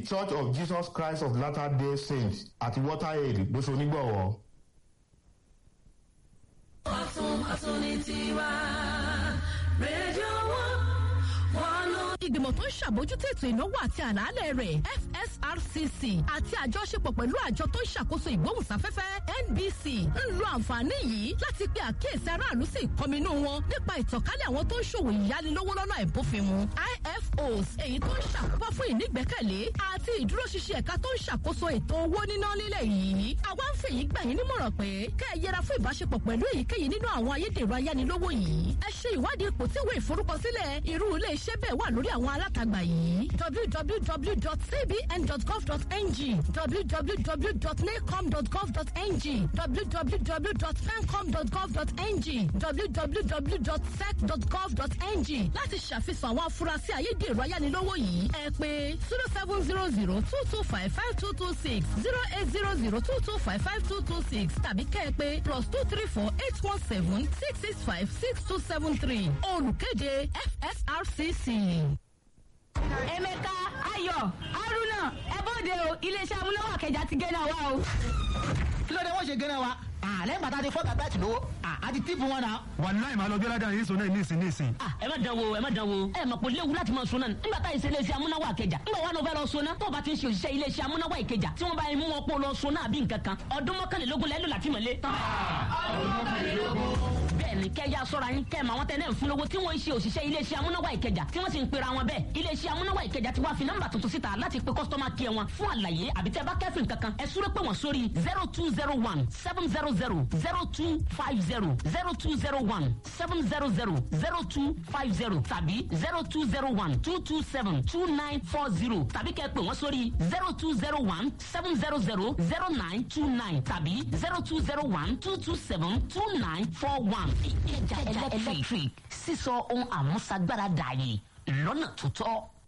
church of jesus christ of latter day saints àti waterhead ló ṣe onígbọ̀wọ́. ọ̀tún ọ̀tún ní tiwa rédíò wọn wọn ló. ìgbìmọ̀ tó ń ṣàbójútó ètò ìnáwó àti àlàálẹ̀ rẹ̀ fsrcc àti àjọṣepọ̀ pẹ̀lú àjọ tó ń ṣàkóso ìgbóhùnsáfẹ́fẹ́ nbc ń lo àǹfààní yìí láti pe àkíyèsí aráàlú sí ìkọminú wọn nípa ìtànkálẹ̀ àwọn tó ń ṣòwò ìyánilówó lọ́nà ìbófinmu ifos èyí tó ń ṣàkóbá fún ìnígbẹ́kẹ̀lé àti ìdúróṣinṣin ẹ̀ka tó ń ṣàkóso ètò owó níná lílẹ̀ yìí àwa ń fèyí gbà yín nímọ̀ràn pé kẹ́ ẹ yẹra fún ìbáṣepọ̀ pẹ̀lú èyíkéyìí nínú àwọn ayédèrú ayánilówó yìí ẹ ṣe ìwádìí ipò tí ìwé ìforúkọsílẹ̀ irú ilé iṣẹ́ bẹ́ẹ̀ wà lórí àwọn alátagbà yìí www.cbn.gov.ng www.nacom.gov.ng www.fencom.gov.ng www.sec.gov.ng láti ṣàfihàn àwọn afurasí ayédèrú ayánilówó yìí ẹ pé zero seven zero zero two two five five two two six zero eight zero zero two two five five two two six tàbí kẹ́ ẹ pé plus two three four eight one seven six six five six two seven three olùkéde fsrcc. emeka ayọ̀ haruna ẹbọdẹ o iléeṣẹ́ amúnáwá kẹjà ti gẹ́nà wa o. kí ló dé wọ́n ṣe gẹ́nà wa àlẹ́ gbàtà ti fọ́ọ̀kà bẹ́ẹ̀ tì lówó àti tíìpù wọn náà. wàláì máa lọ bí ọlọ́dà yìí sọ náà nísìn nísìn. ẹ má dán wo ẹ má dán wo ẹ mọ̀ pé léwu láti máa sunna nígbà tá ìṣe iléeṣẹ́ amúnáwá ìkẹjà nígbà wà ló fẹ́ lọ sunna tó o bá ti ń ṣe òṣìṣẹ́ iléeṣẹ́ amúnáwá ìkẹjà tí wọ́n bá yẹn mú wọn pọ̀ lọ sunna àbí nǹkan kan ọdún mọ́kànlélógún lẹ́nu láti mọ̀lé. bẹ́ẹ̀ni kẹ́ ya sọ́ra yín kẹ́ màwọn tẹ́ náà ń fún lówó tí wọ́n ń ṣe òṣìṣẹ́ iléeṣẹ́ amúnáwá ìkẹjà tí wọ́n sì ń pera wọn bẹ́ẹ̀ iléeṣẹ́ amúnáwá ìkẹjà ti wá fi nọ́mbà tuntun síta láti pe kọ́sítọ́mà kí ẹ wọn fún àlàyé àbí tẹ́ bá kẹ́fìn kankan ẹ súré pé wọ́n sórí zero two zero one seven zero zero zero two five zero zero two zero one seven zero zero zero two five zero tàbí zero two zero one two two seven two nine four zero tàbí kẹ́ pè wọ́n sórí zero two zero one seven zero zero zero nine two nine tàbí zero two zero one two two seven two nine four one. ìkẹjà electric sísọ ohun àmúṣagbára dààyè lọ́nà tó tọ́.